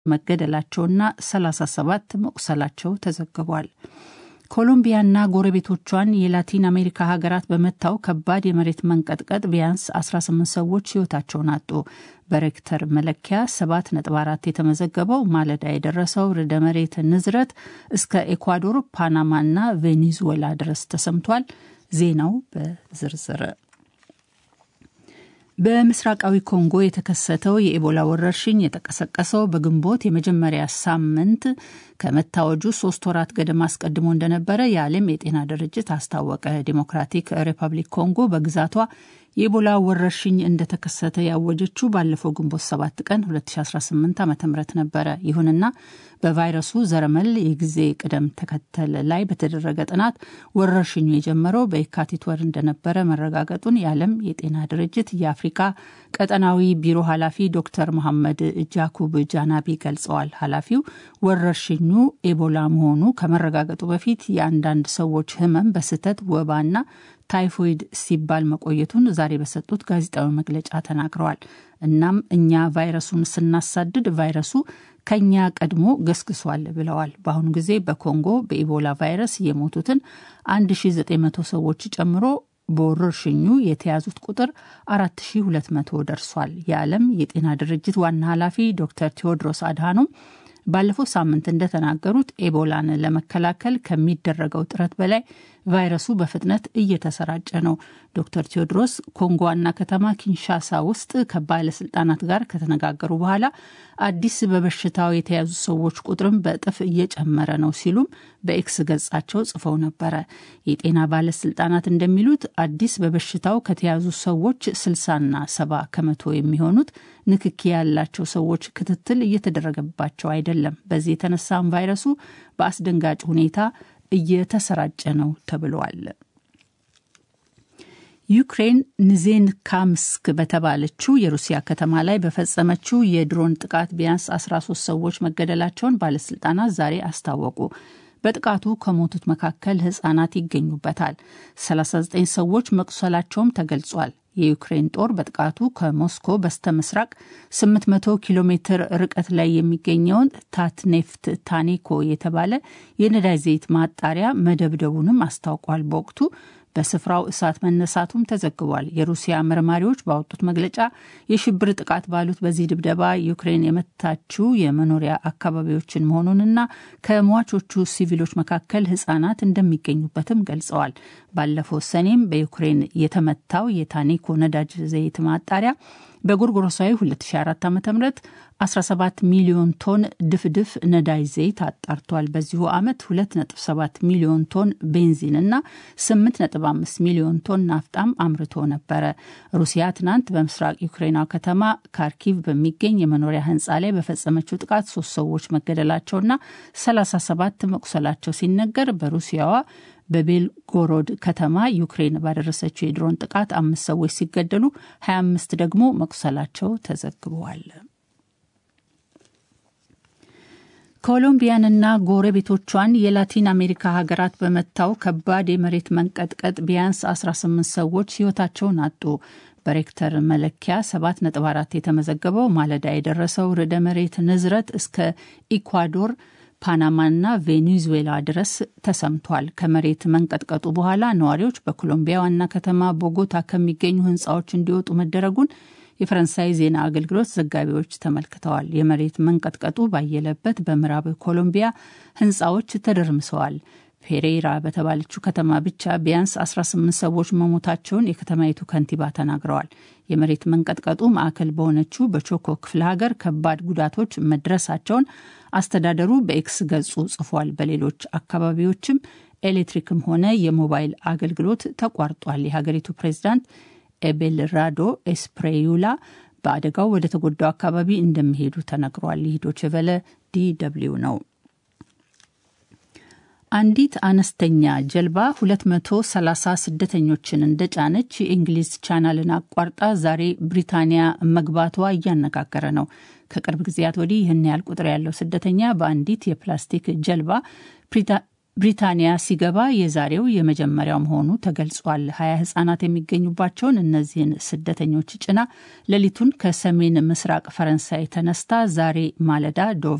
መገደላቸውና 37 መቁሰላቸው ተዘግቧል። ኮሎምቢያና ጎረቤቶቿን የላቲን አሜሪካ ሀገራት በመታው ከባድ የመሬት መንቀጥቀጥ ቢያንስ 18 ሰዎች ሕይወታቸውን አጡ። በሬክተር መለኪያ 7.4 የተመዘገበው ማለዳ የደረሰው ርዕደ መሬት ንዝረት እስከ ኤኳዶር፣ ፓናማና ቬኔዙዌላ ድረስ ተሰምቷል። ዜናው በዝርዝር በምስራቃዊ ኮንጎ የተከሰተው የኢቦላ ወረርሽኝ የተቀሰቀሰው በግንቦት የመጀመሪያ ሳምንት ከመታወጁ ሶስት ወራት ገደማ አስቀድሞ እንደነበረ የዓለም የጤና ድርጅት አስታወቀ። ዲሞክራቲክ ሪፐብሊክ ኮንጎ በግዛቷ የኢቦላ ወረርሽኝ እንደተከሰተ ያወጀችው ባለፈው ግንቦት 7 ቀን 2018 ዓ ም ነበረ። ይሁንና በቫይረሱ ዘረመል የጊዜ ቅደም ተከተል ላይ በተደረገ ጥናት ወረርሽኙ የጀመረው በየካቲት ወር እንደነበረ መረጋገጡን የዓለም የጤና ድርጅት የአፍሪካ ቀጠናዊ ቢሮ ኃላፊ ዶክተር መሐመድ ጃኩብ ጃናቢ ገልጸዋል። ኃላፊው ወረርሽኙ ኤቦላ መሆኑ ከመረጋገጡ በፊት የአንዳንድ ሰዎች ሕመም በስህተት ወባና ታይፎይድ ሲባል መቆየቱን ዛሬ በሰጡት ጋዜጣዊ መግለጫ ተናግረዋል። እናም እኛ ቫይረሱን ስናሳድድ ቫይረሱ ከኛ ቀድሞ ገስግሷል ብለዋል። በአሁኑ ጊዜ በኮንጎ በኢቦላ ቫይረስ የሞቱትን 1900 ሰዎች ጨምሮ በወረርሽኙ የተያዙት ቁጥር 4200 ደርሷል። የዓለም የጤና ድርጅት ዋና ኃላፊ ዶክተር ቴዎድሮስ አድሃኖም ባለፈው ሳምንት እንደተናገሩት ኤቦላን ለመከላከል ከሚደረገው ጥረት በላይ ቫይረሱ በፍጥነት እየተሰራጨ ነው። ዶክተር ቴዎድሮስ ኮንጎ ዋና ከተማ ኪንሻሳ ውስጥ ከባለስልጣናት ጋር ከተነጋገሩ በኋላ አዲስ በበሽታው የተያዙ ሰዎች ቁጥርም በእጥፍ እየጨመረ ነው ሲሉም በኤክስ ገጻቸው ጽፈው ነበረ። የጤና ባለስልጣናት እንደሚሉት አዲስ በበሽታው ከተያዙ ሰዎች ስልሳና ሰባ ከመቶ የሚሆኑት ንክኪ ያላቸው ሰዎች ክትትል እየተደረገባቸው አይደለም። በዚህ የተነሳም ቫይረሱ በአስደንጋጭ ሁኔታ እየተሰራጨ ነው ተብሏል። ዩክሬን ኒዜንካምስክ በተባለችው የሩሲያ ከተማ ላይ በፈጸመችው የድሮን ጥቃት ቢያንስ 13 ሰዎች መገደላቸውን ባለስልጣናት ዛሬ አስታወቁ። በጥቃቱ ከሞቱት መካከል ሕጻናት ይገኙበታል። 39 ሰዎች መቁሰላቸውም ተገልጿል። የዩክሬን ጦር በጥቃቱ ከሞስኮ በስተ ምስራቅ 800 ኪሎ ሜትር ርቀት ላይ የሚገኘውን ታትኔፍት ታኔኮ የተባለ የነዳጅ ዘይት ማጣሪያ መደብደቡንም አስታውቋል። በወቅቱ በስፍራው እሳት መነሳቱም ተዘግቧል። የሩሲያ መርማሪዎች ባወጡት መግለጫ የሽብር ጥቃት ባሉት በዚህ ድብደባ ዩክሬን የመታችው የመኖሪያ አካባቢዎችን መሆኑንና ከሟቾቹ ሲቪሎች መካከል ሕጻናት እንደሚገኙበትም ገልጸዋል። ባለፈው ሰኔም በዩክሬን የተመታው የታኔኮ ነዳጅ ዘይት ማጣሪያ በጎርጎሮሳዊ 2004 ዓ ም 17 ሚሊዮን ቶን ድፍድፍ ነዳጅ ዘይት አጣርቷል። በዚሁ ዓመት 2.7 ሚሊዮን ቶን ቤንዚን እና 8.5 ሚሊዮን ቶን ናፍጣም አምርቶ ነበረ። ሩሲያ ትናንት በምስራቅ ዩክሬናዊ ከተማ ካርኪቭ በሚገኝ የመኖሪያ ህንፃ ላይ በፈጸመችው ጥቃት ሶስት ሰዎች መገደላቸውና 37 መቁሰላቸው ሲነገር በሩሲያዋ በቤልጎሮድ ከተማ ዩክሬን ባደረሰችው የድሮን ጥቃት አምስት ሰዎች ሲገደሉ 25 ደግሞ መቁሰላቸው ተዘግበዋል። ኮሎምቢያንና ጎረቤቶቿን የላቲን አሜሪካ ሀገራት በመታው ከባድ የመሬት መንቀጥቀጥ ቢያንስ 18 ሰዎች ህይወታቸውን አጡ። በሬክተር መለኪያ 7.4 የተመዘገበው ማለዳ የደረሰው ርዕደ መሬት ንዝረት እስከ ኢኳዶር ፓናማና ቬኔዙዌላ ድረስ ተሰምቷል። ከመሬት መንቀጥቀጡ በኋላ ነዋሪዎች በኮሎምቢያ ዋና ከተማ ቦጎታ ከሚገኙ ህንፃዎች እንዲወጡ መደረጉን የፈረንሳይ ዜና አገልግሎት ዘጋቢዎች ተመልክተዋል። የመሬት መንቀጥቀጡ ባየለበት በምዕራብ ኮሎምቢያ ህንፃዎች ተደርምሰዋል። ፔሬራ በተባለችው ከተማ ብቻ ቢያንስ 18 ሰዎች መሞታቸውን የከተማይቱ ከንቲባ ተናግረዋል። የመሬት መንቀጥቀጡ ማዕከል በሆነችው በቾኮ ክፍለ ሀገር ከባድ ጉዳቶች መድረሳቸውን አስተዳደሩ በኤክስ ገጹ ጽፏል። በሌሎች አካባቢዎችም ኤሌክትሪክም ሆነ የሞባይል አገልግሎት ተቋርጧል። የሀገሪቱ ፕሬዚዳንት ኤቤልራዶ ኤስፕሬዩላ በአደጋው ወደ ተጎዳው አካባቢ እንደሚሄዱ ተነግሯል። ይህ ዶይቼ ቬለ ዲ ደብልዩ ነው። አንዲት አነስተኛ ጀልባ 230 ስደተኞችን እንደጫነች የእንግሊዝ ቻናልን አቋርጣ ዛሬ ብሪታንያ መግባቷ እያነጋገረ ነው። ከቅርብ ጊዜያት ወዲህ ይህን ያህል ቁጥር ያለው ስደተኛ በአንዲት የፕላስቲክ ጀልባ ብሪታንያ ሲገባ የዛሬው የመጀመሪያው መሆኑ ተገልጿል። ሀያ ህጻናት የሚገኙባቸውን እነዚህን ስደተኞች ጭና ሌሊቱን ከሰሜን ምስራቅ ፈረንሳይ ተነስታ ዛሬ ማለዳ ዶቭ